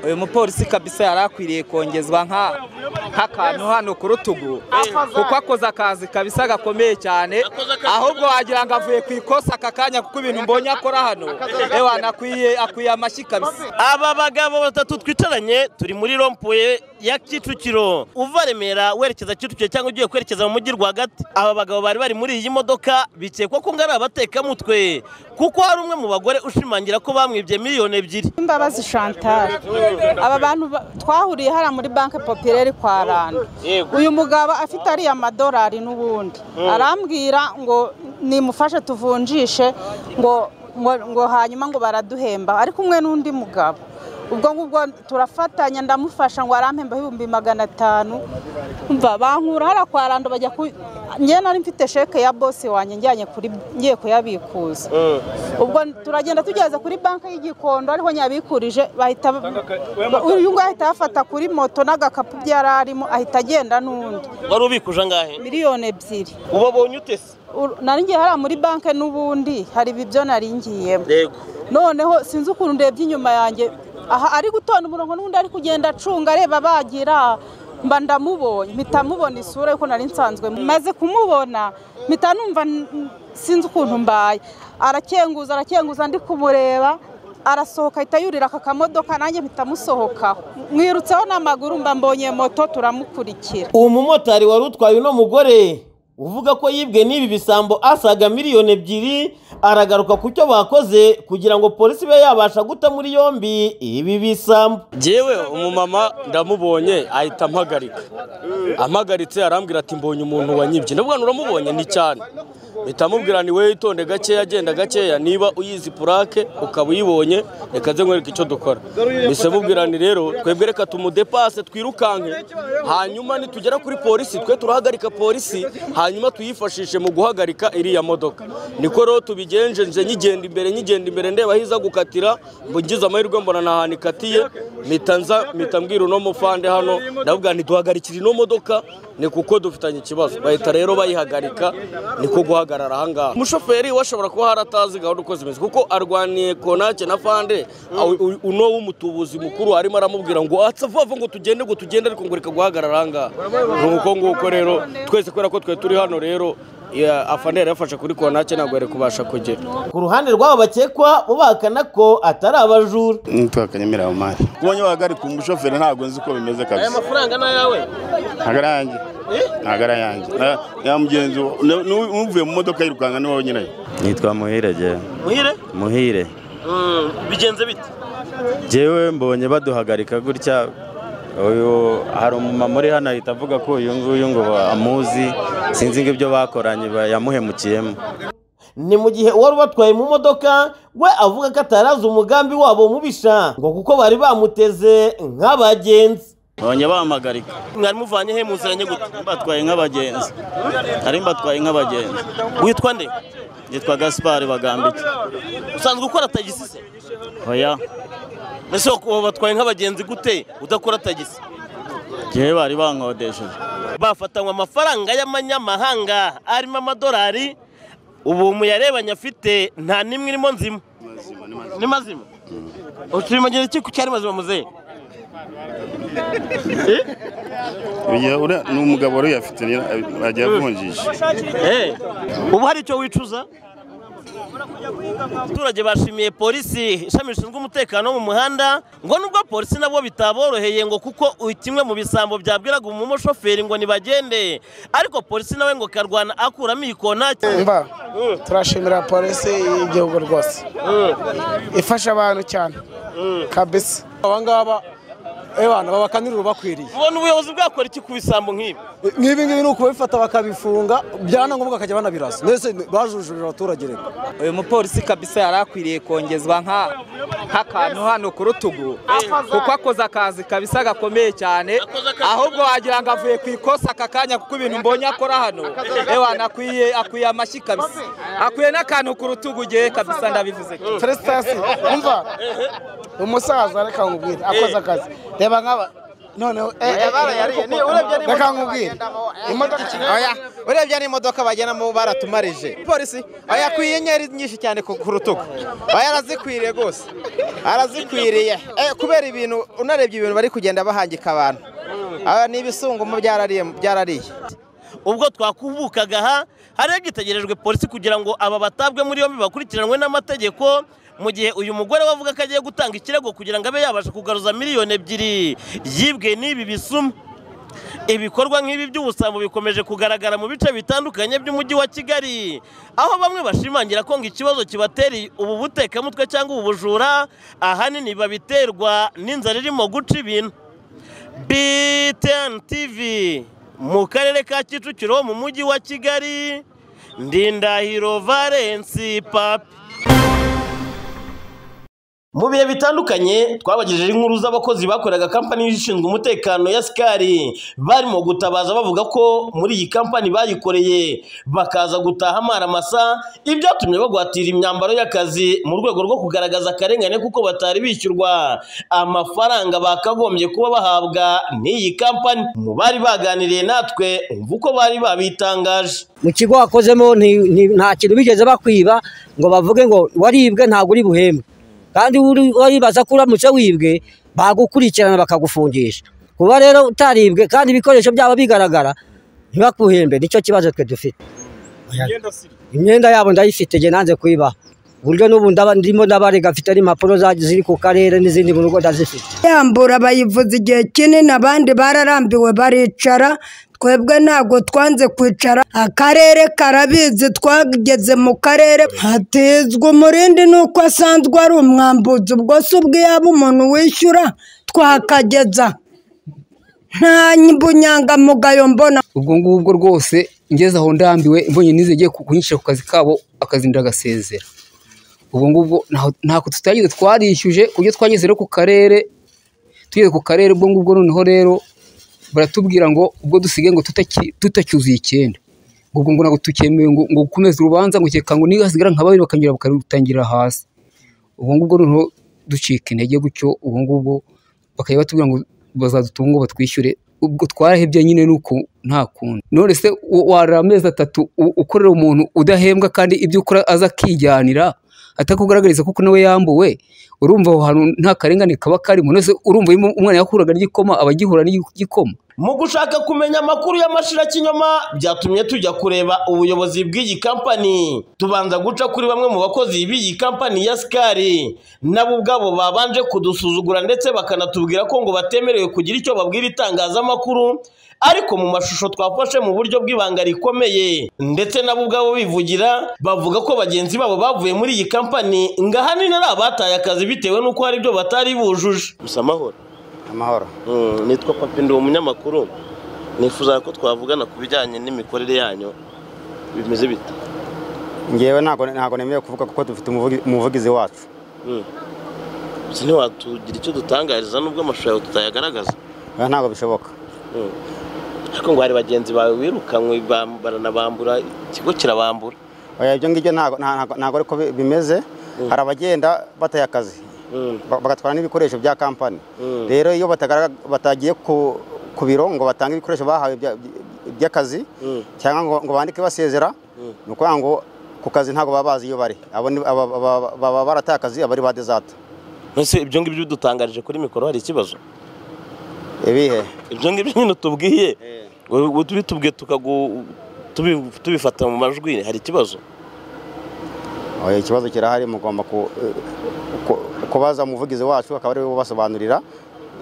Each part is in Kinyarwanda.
uyu mupolisi kabisa yari akwiriye kongezwa nk'akantu hano ku rutugu kuko akoze akazi kabisa gakomeye cyane ahubwo wagira ngo avuye ku ikosa aka kanya kuko ibintu mbonye akora hano ewa nakwiye akwiye amashyi kabisa aba bagabo batatu twicaranye turi muri rompuye ya kicukiro uva remera werekeza kicukiro cyangwa ugiye kwerekeza mu mujyi rwagati aba bagabo bari bari muri iyi modoka bikekwa ko ngari abatekamutwe kuko hari umwe mu bagore ushimangira ko bamwibye miliyoni ebyiri imbabazi chantal aba bantu ba- twahuriye hariya muri banki popireri kwa rando uyu mugabo afite ariya madolari n'ubundi arambwira ngo nimufashe tuvunjishe ngo ngo, ngo hanyuma ngo baraduhemba ari kumwe n'undi mugabo ubwo ngubwo turafatanya ndamufasha ngo arampembaho ibihumbi magana atanu umva bankura hariya kwa rando bajya ku njye nari mfite sheke ya bosi wanjye njyanye kuri ngiye kuyabikuza ubwo turagenda tugeze kuri banki y'igikondo ariho nyabikurije bahita uyu nguyu ahita yafata kuri moto n'agakapu byari arimo ahita agenda n'undi wari ubikuje angahe miliyoni ebyiri ubabonye utese Ur- nari ngiye hariya muri banki n'ubundi hari ibyo nari ngiyemo yego noneho sinzi ukuntu ndebye inyuma yanjye aha ari gutonda umurongo n'undi ari kugenda acunga areba bagira mba ndamubonye mpita mubona isura yuko nari nsanzwe maze kumubona mpita numva n- n- sinzi ukuntu mbaye arakenguza arakenguza ndi kumureba arasohoka ahita yurira aka kamodoka nanjye mpita musohokaho mwirutseho n'amaguru mba mbonye moto turamukurikira uwo mumotari wari utwaye uno mugore uvuga ko yibwe n'ibi bisambo asaga miliyoni ebyiri aragaruka ku cyo bakoze kugira ngo polisi ibe yabasha guta muri yombi ibi bisambo Jyewe umumama ndamubonye ahita ampagarika ampagaritse arambwira ati mbonye umuntu wanyibye ndavuga ngo uramubonye ni cyane mpita amubwira ni wowe itonde gakeya agenda gakeya niba uyizi purake ukaba uyibonye reka nze nkwereke icyo dukora mbese mubwira ni rero twebwe reka tumudepase twirukanke hanyuma nitugera kuri polisi twe turahagarika polisi hanyuma tuyifashishe mu guhagarika iriya modoka niko rero tubigenje nje nyigenda imbere nyigenda imbere ndeba aho iza gukatira ngo ngize amahirwe mbona ni ahantu ikatiye mpita nza mpita mbwira uno mufande hano ndavuga ntiduhagarikire ino modoka ni kuko dufitanye ikibazo bahita rero bayihagarika niko guhagarara ahangaha umushoferi we ashobora kuba hari atazi gahunda uko zimeze kuko arwaniye konake na fande aho u- uno w'umutubuzi mukuru arimo aramubwira ngo atsa vuba vuba ngo tugende ngo tugende ariko ngo reka guhagarara ahangaha ni uko nguko rero twese kubera ko twe turi hano rero ya- afande yari yafashe kuri konake ntabwo yari kubasha kugera ku ruhande rw'abo bakekwa bo bahakana ko atari abajura nitwa kanyemera omari kubonye wahagarika umushoferi ntabwo nzi uko bimeze kabisa mafaranga ni ayawe ntabwo ari ayanjye ntabwo ari ayanjye Na- ya mugenzi wa- ni- ni- n'uvuye mu modoka yirukanka niwe nyirayo nitwa muhire jyewe muhire muhire bigenze bite jyewe mbonye baduhagarika gutya uyu hari umumama uri hano ahita avuga ko uyu nguyu ngo amuzi sinzi ngo ibyo bakoranye ba- yamuhemukiyemo ni mu gihe uwari ubatwaye mu modoka we avuga ko atarazi umugambi wabo mubisha ngo kuko bari bamuteze nk'abagenzi Babonye bampagarika mwari muvanye he muzanye gute batwaye nk'abagenzi nari mbatwaye nk'abagenzi witwa nde yitwa gaspari bagambiki usanzwe ukora tagisi se oya ese ubu batwaye nk'abagenzi gute udakora tagisi igihe bari bankodesheje bafatanywe amafaranga y'amanyamahanga arimo amadolari ubu muyarebanye afite nta n'imwe irimo nzima ni mazima ukimagira iki ku cyari mazima muzehe Uyu uriya ni umugabo wari uyafite nyira- agiye avunjisha ubu hari icyo wicuza abaturage bashimiye polisi ishami rishinzwe umutekano wo mu muhanda ngo nubwo polisi nabwo bitaboroheye ngo kuko u- kimwe mu bisambo byabwiraga umushoferi ngo ntibagende ariko polisi nawe ngo karwana akuramo iyikonaki mva turashimira polisi y'igihugu rwose ifasha abantu cyane kabisa abangaba abantu babakanirira ubakwiriye ubona ubuyobozi bwakora iki ku bisambo nk'ibi nk'ibi ngibi ni ukubabifata bakabifunga byana ngombwa bakajya banabirasa mbese bajujurira abaturage rero uyu mupolisi kabisa yari akwiriye kongezwa nka- nk'akantu hano ku rutugu kuko akoze akazi kabisa gakomeye cyane ahubwo wagira ngo avuye ku ikosa aka kanya kuko ibintu mbonye akora hano ewa nakwiye akwiye amashyi kabisa akwiye n'akantu ku rutugu ugiye kabisa ndabivuze cyane. feresitasi umva umusaza reka nkubwire akoze akazi reba nk'aba noneho reka nkubwire imodoka oya urebye n'imodoka bagenamo baratumarije polisi oya ku inyenyeri nyinshi cyane ku ku rutugu oya arazikwiriye rwose arazikwiriye Eh, kubera ibintu unarebye ibintu bari kugenda bahangika abantu Aba ni ibisungumo byarariye byarariye ubwo twakubukaga aha hari hagitegerejwe polisi kugira ngo aba batabwe muri yombi bakurikiranwe n'amategeko mu gihe uyu mugore wavuga ko agiye gutanga ikirego kugira ngo abe yabasha kugaruza miliyoni ebyiri yibwe n'ibi bisuma ibikorwa nk'ibi by'ubusambo bikomeje kugaragara mu bice bitandukanye by'umujyi wa kigali aho bamwe bashimangira ko ngo ikibazo kibatera ubu butekamutwe cyangwa ubu bujura ahanini babiterwa n'inzara irimo guca ibintu btn tv mu karere ka kicukiro mu mujyi wa kigali ndindahiro valensi papi mu bihe bitandukanye twabagejeje inkuru z'abakozi bakoraga kampani ishinzwe umutekano ya sikari barimo gutabaza bavuga ko muri iyi kampani bayikoreye bakaza gutaha amaramasa ibyatumye bagwatira imyambaro y'akazi mu rwego rwo kugaragaza akarengane kuko batari bishyurwa amafaranga bakagombye kuba bahabwa n'iyi kampani mu bari baganiriye natwe umva uko bari babitangaje mu kigo wakozemo nti- nti- nta kintu bigeze bakwiba ngo bavuge ngo waribwe ntabwo uri buhembwe kandi uri- waribaza ko uramutse wibwe bagukurikirana bakagufungisha kuba rero utaribwe kandi ibikoresho byabo bigaragara ntibakuhembe nicyo kibazo twe dufite imyenda yabo ndayifite njye nanze kuyibaha uburyo n'ubu ndaba- ndimo ndabarega mfite n'impapuro za- ziri ku karere n'izindi mu rugo ndazifite yambura bayivuza igihe kinini abandi bararambiwe baricara twebwe ntabwo twanze kwicara akarere karabizi twageze mu karere hatizwa umurindi nuko asanzwe ari umwambuzi ubwo se ubwo iyo yaba umuntu wishyura twakageza nta bunyangamugayo mbona ubwo ngubwo rwose ngeze aho ndambiwe mbonye nize ngiye kunyishyira ku kazi kabo akazi ndagasezera ubwo ngubwo ntaho- ntako tutagize twarishyuje ku buryo twageze rero ku karere tugeze ku karere ubwo ngubwo noneho rero baratubwira ngo ubwo dusigaye ngo tutaki- tutacyuzuye icyenda ubwo ngo ntabwo tukemewe ngo ngo gukomeze urubanza ngo ukeka ngo niyo hasigara nka babiri bakanyura bakarutangira hasi ubwo ngubwo noneho ducika intege gutyo ubu ngubwo bakajya batubwira ngo bazadutunga ngo batwishyure ubwo twarahebye nyine nuko nta kundi none se wa- warara amezi atatu u- ukorera umuntu udahembwa kandi ibyo ukora aza akijyanira atakugaragariza kuko nawe yambuwe urumva aho hantu nta karengane kaba karimo none se urumva iyo umwana yakuraga n'igikoma aba agihura n'igikoma mu gushaka kumenya amakuru y'amashirakinyoma byatumye tujya kureba ubuyobozi bw'iyi kampani tubanza guca kuri bamwe mu bakozi b'iyi kampani ya sikari nabo ubwabo babanje kudusuzugura ndetse bakanatubwira ko ngo batemerewe kugira icyo babwira itangazamakuru ariko mu mashusho twafashe mu buryo bw'ibanga rikomeye ndetse nabo ubwabo bivugira bavuga ko bagenzi babo bavuye muri iyi kampani ngo ahanini ari abataye akazi bitewe n'uko hari ibyo batari bujuje gusa amahoro amahoro nitwa papi ndi umunyamakuru nifuza ko twavugana ku bijyanye n'imikorere yanyu bimeze bite ngewe ntabwo ntabwo nemerewe kuvuga kuko dufite umuvugi- umuvugizi wacu gusa ntiwatugira icyo dutangariza nubwo amashusho yawe tutayagaragaza oya ntabwo bishoboka ariko ngo hari bagenzi bawe wirukanywe bam- baranabambura ikigo kirabambura oya ibyo ngibyo ntabwo nta- ntabwo ntabwo ariko bi- bimeze hari abagenda bataye akazi ba- bagatwara n'ibikoresho bya kampani Mm. rero iyo batagarag- batagiye ku ku biro ngo batange ibikoresho bahawe bya- by'akazi Mm. cyangwa ngo- ngo bandike basezera ni ukuvuga ngo ku kazi ntabwo baba bazi iyo bari abo ni- aba- aba- baba barataye akazi abari ba dezate mbese ibyo ngibyo udutangarije kuri mikoro hari ikibazo ibihe ibyo ngibyo nyine utubwiye wowe ubitubwiye tukagu tubi- tubifata mu majwi hari ikibazo Oya, ikibazo kirahari mugomba ku- ku- kubaza umuvugizi wacu akaba ari we ubasobanurira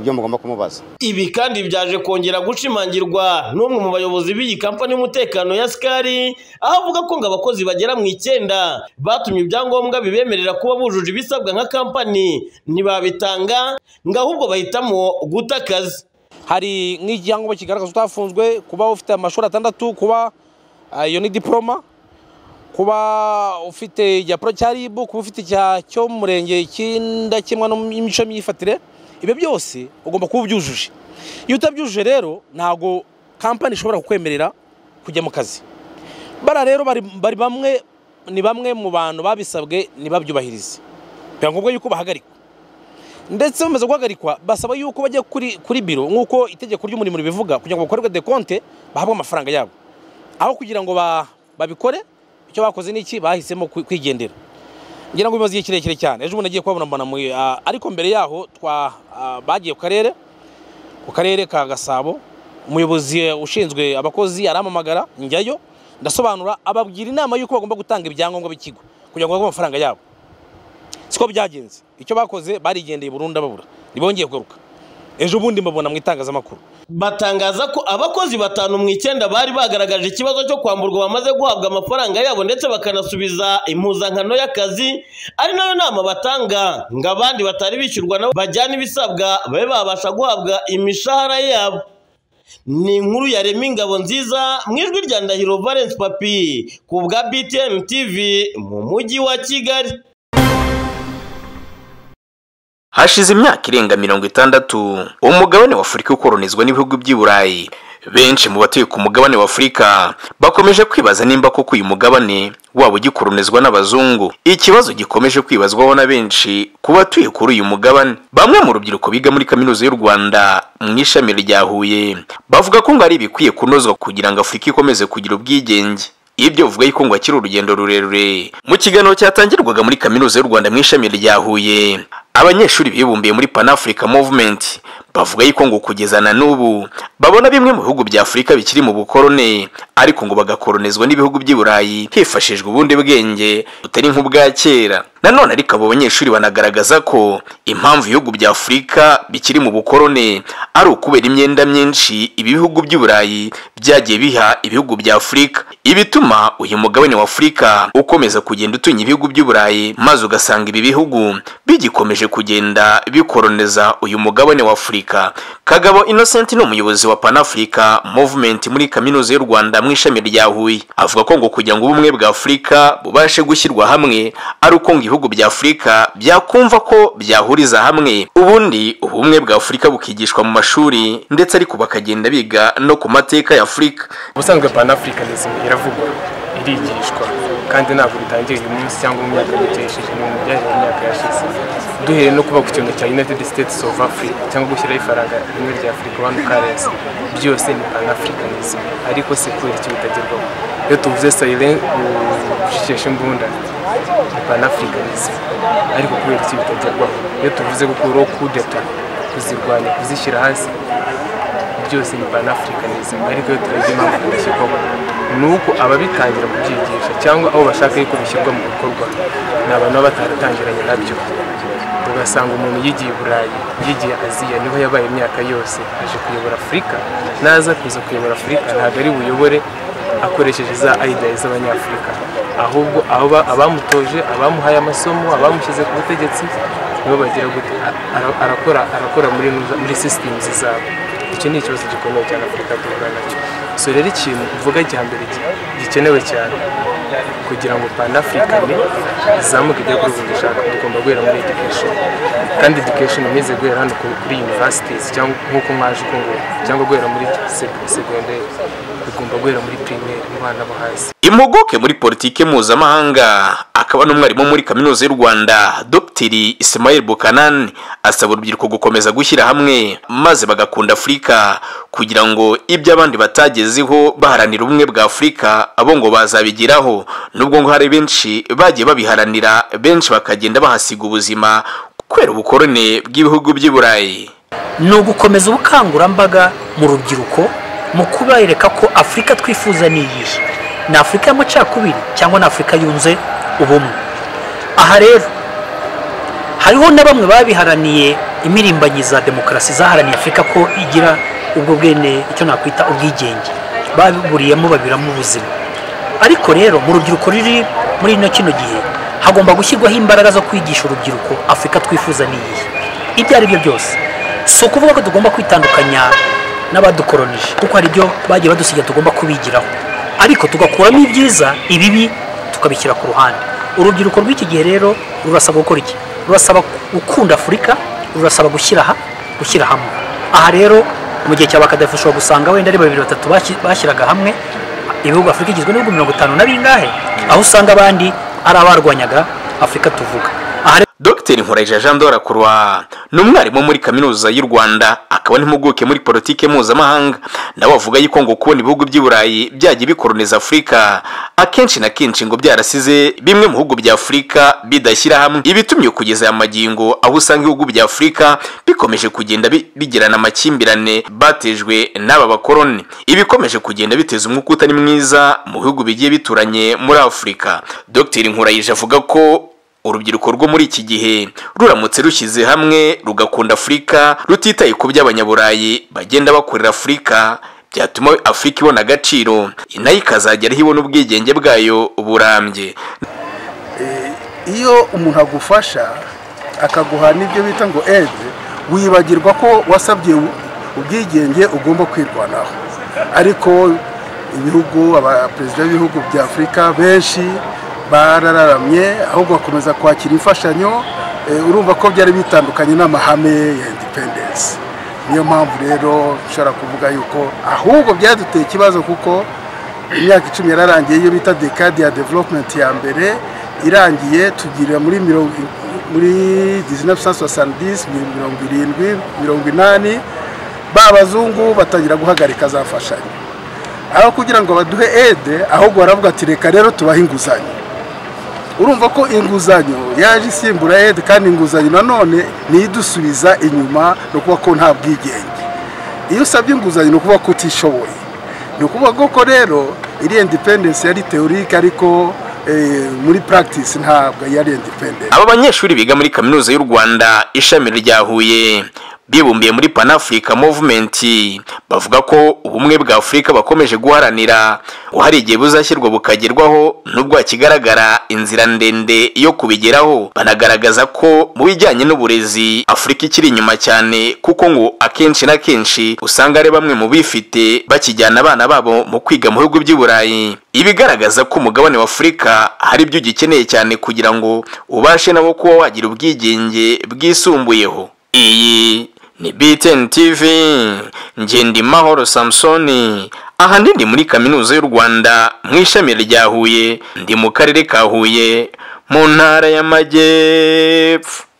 ibyo mugomba kumubaza Ibi kandi byaje kongera gushimangirwa n'umwe mu bayobozi b'iyi kampani y'umutekano ya Sikari, aho avuga ko ngo abakozi bagera mu icyenda batumye ibyangombwa bibemerera kuba bujuje ibisabwa nka kampani ntibabitanga, ngo ahubwo bahitamo guta akazi. hari nk'icyangombwa kigaragaza utafunzwe kuba ufite amashuri atandatu kuba ah, iyo ni diporoma kuba ufite ijya pro cya rib kuba ufite icya cyo mu murenge cy'indakemwa n'imico myifatire ibyo byose ugomba kuba ubyujuje iyo utabyujuje rero ntabwo kampani ishobora kukwemerera kujya mu kazi bara rero bari bari bamwe ni bamwe mu bantu babisabwe ntibabyubahirize biba ngombwa yuko bahagarikwa ndetse bamaze guhagarikwa basaba yuko bajya kuri kuri biro nk'uko itegeko ry'umurimo ribivuga kugira ngo bakorerwe dekonte bahabwe amafaranga yabo aho kugira ngo ba- babikore icyo bakoze ni iki bahisemo kwi- kwigendera ngira ngo bimaze igihe kirekire cyane ejo bundi agiye kuhabona mbona mu- ah, ariko mbere yaho twa ah, bagiye ku karere ku karere ka gasabo umuyobozi eh, ushinzwe abakozi arampamagara njyayo ndasobanura ababwira inama y'uko bagomba gutanga ibyangombwa b'ikigo kugira ngo bahabwe amafaranga yabo siko byagenze icyo bakoze barigendeye burundu babura ntibongeye kugaruka ejo bundi mbabona mu itangazamakuru batangaza ko abakozi batanu mu icyenda bari bagaragaje ikibazo cyo kwamburwa bamaze guhabwa amafaranga yabo ndetse bakanasubiza impuzankano y'akazi ari nayo nama batanga ngo abandi batari bishyurwa nabo bajyane ibisabwa babe babasha guhabwa imishahara yabo ni inkuru ya remi ingabo nziza mu ijwi rya ndahiro valence papi ku bwa btm tv mu mujyi wa kigali hashize imyaka irenga mirongo itandatu umugabane wa afurika ukoronizwa n'ibihugu by'i burayi benshi mu batuye ku mugabane wa afurika bakomeje kwibaza nimba koko uyu mugabane waba ugikolonizwa n'abazungu ikibazo gikomeje kwibazwaho na benshi ku batuye kuri uyu mugabane bamwe mu rubyiruko biga muri kaminuza y'u rwanda mu ishami rya huye bavuga ko ngo ari ibikwiye kunozwa kugira ngo afurika ikomeze kugira ubwigenge ibyo bivuga yuko ngo akiri urugendo rurerure mu kiganiro cyatangirwaga muri kaminuza y'u rwanda mu ishami rya huye abanyeshuri bibumbiye muri pan africa movement bavuga yuko ngo kugeza na n'ubu babona bimwe mu bihugu bya afurika bikiri mu bukorone ariko ngo bagakoronizwa n'ibihugu by'i burayi hifashishwa ubundi bwenge butari nk'ubwa kera nanone ariko abo banyeshuri banagaragaza ko impamvu ibihugu bya afurika bikiri mu bukorone ari ukubera imyenda myinshi ibi bihugu by'i burayi byagiye biha ibihugu bya afurika ibituma uyu mugabane wa afurika ukomeza kugenda utunya ibihugu by'i burayi maze ugasanga ibi bihugu bigikomeje kugenda bikoroniza uyu mugabane wa afurika kagabo innocent ni umuyobozi wa pan africa movement muri kaminuza y'u rwanda mu ishami rya huye avuga ko ngo kugira ngo ubumwe bwa afurika bubashe gushyirwa hamwe ari uko ngo ibihugu bya afurika byakumva ko byahuriza hamwe ubundi ubumwe bwa afurika bukigishwa mu mashuri ndetse ariko bakagenda biga no ku mateka ya afurika ubusanzwe panafricanism iravugwa irigishwa kandi ntabwo bitangiye uyu munsi cyangwa mu myaka mike yashize ni mu byaje mu myaka yashize duhereye no kuba ku kintu cya united states of africa cyangwa gushyiraho ifaranga rimwe rya afurika one currency byose ni panafricanism ariko se kubera icyo bitagerwaho iyo tuvuze sayilen gushikisha imbunda ni panafricanism ariko kubera icyo bitagerwaho iyo tuvuze gukuraho kudeta kuzirwanya kuzishyira hasi byose ni panafricanism ariko iyo turebye impamvu bidashyirwamo ni uko ababitangira kubyigisha cyangwa abo bashaka yuko bishyirwa mu bikorwa ni abantu baba bataratangiranye nabyo ugasanga umuntu yigiye i burayi yigiye aziya niho yabaye imyaka yose aje kuyobora afurika naza kuza kuyobora afurika ntabwo ari buyobore akoresheje za idea z'abanyafurika ahubwo aba- abamutoje abamuhaye amasomo abamushyize ku butegetsi nibo bagira gute Ara- arakora arakora muri muri systems zabo icyo ni ikibazo gikomeye cyane afurika duhura nacyo so rero ikintu uvuga cya mbere gi- gikenewe cyane kugira ngo panafurikane izamuke ijya kuri buri dushaka tugomba guhera muri education kandi education imeze guhera hano ku- kuri universities cyangwa nk'uko mwaje ukunguye cyangwa guhera muri seg- segonderi bigomba guhera muri primaire mu bana bo hasi impuguke muri politike mpuzamahanga akaba n'umwarimu muri kaminuza y'u rwanda dr ismail bukanani asaba urubyiruko gukomeza gushyira hamwe maze bagakunda afurika kugira ngo ibyo abandi batagezeho baharanira ubumwe bwa afurika abo ngo bazabigeraho nubwo ngo hari benshi bagiye babiharanira benshi bakagenda bahasiga ubuzima kubera ubukorone bw'ibihugu by'i burayi ni ugukomeza ubukangurambaga mu rubyiruko mu kubereka ko afurika twifuza ni iyihe ni afurika y'amacakubiri cyangwa ni afurika yunze ubumwe aha rero hariho na bamwe babiharaniye imirimbanyi za demokarasi zaharaniye afurika ko igira ubwo bwene icyo nakwita ubwigenge babiburiyemo babiramo ubuzima ariko rero mu rubyiruko ruri muri ino kino gihe hagomba gushyirwaho imbaraga zo kwigisha urubyiruko afurika twifuza ni iyihe ibyo ari byo byose si ukuvuga ko tugomba kwitandukanya n'abadukoronije kuko hari ibyo bagiye badusiga tugomba kubigiraho ariko tugakuramo ibyiza ibibi tukabishyira ku ruhande urubyiruko rw'iki gihe rero rurasaba gukora iki rurasaba gukunda afurika rurasaba gushyira ha- gushyira hamwe aha rero mu gihe cya bakadafi ushobora gusanga wenda ari babiri batatu bashyi- bashyiraga hamwe ibihugu afurika igizwe n'ibihugu mirongo itanu na bingahe aho usanga abandi ari abarwanyaga afurika tuvuga aha rero dr nkurayija jean dorakurwa ni umwarimu muri kaminuza y'u rwanda akaba n'impuguke muri politike mpuzamahanga nawe avuga yuko ngo kubona ibihugu by'i burayi byajya bikoroniza afurika akenshi na kenshi ngo byarasize bimwe mu bihugu bya afurika bidashyira hamwe ibitumye kugeza aya magingo aho usanga ibihugu bya afurika bikomeje kugenda bi- bigirana amakimbirane batejwe n'aba bakoroni ibikomeje kugenda biteza umwuka utari mwiza mu bihugu bigiye bituranye muri afurika dr nkurayije avuga ko urubyiruko rwo muri iki gihe ruramutse rushyize hamwe rugakunda afurika rutitaye ku by'abanyaburayi bagenda bakorera afurika byatuma afurika ibona agaciro nayo ikazagera aho ibona ubwigenge bwayo burambye iyo umuntu agufasha akaguha n'ibyo bita ngo ede wibagirwa ko wasabye ubwigenge ugomba kwirwanaho ariko ibihugu abaperezida b'ibihugu bya afurika benshi barararamye ahubwo bakomeza kwakira imfashanyo eh, urumva ko byari bitandukanye n'amahame ya independence niyo mpamvu rero ushobora kuvuga yuko ahubwo byaduteye ikibazo kuko imyaka icumi yararangiye iyo bita dekade ya development ya mbere irangiye tugira muri mirongo muri 1970 mirongo irindwi mirongo inani ba bazungu batangira guhagarika za mfashanyo aho kugira ngo baduhe ede ahubwo baravuga ati reka rero tubahe inguzanyo urumva ko inguzanyo yaje isimbura ede kandi inguzanyo nanone niyo idusubiza inyuma ni ukuvuga ko nta bwigenge iyo usabye inguzanyo ni ukuvuga ko utishoboye ni ukuvuga ko rero iri independence yari teorike ariko eh, muri practice ntabwo yari independence aba banyeshuri biga muri kaminuza y'u rwanda ishami rya huye bibumbiye muri pan africa movement bavuga ko ubumwe bwa afurika bakomeje guharanira ngo hari igihe buzashyirwa bukagerwaho nubwo hakigaragara inzira ndende yo kubigeraho banagaragaza ko mu bijyanye n'uburezi afurika ikiri inyuma cyane kuko ngo akenshi na kenshi usanga ari bamwe mu bifite bakijyana abana babo mu kwiga mu bihugu by'i burayi ibigaragaza ko umugabane wa afurika hari ibyo ugikeneye cyane kugira ngo ubashe nabo kuba wagira ubwigenge bwisumbuyeho iyi ni BTN TV Ngendimahoro Samsoni ahandi ndi muri kaminuza y'u Rwanda mu ishami rya Huye ndi mu karere ka Huye mu ntara y'Amajyepfo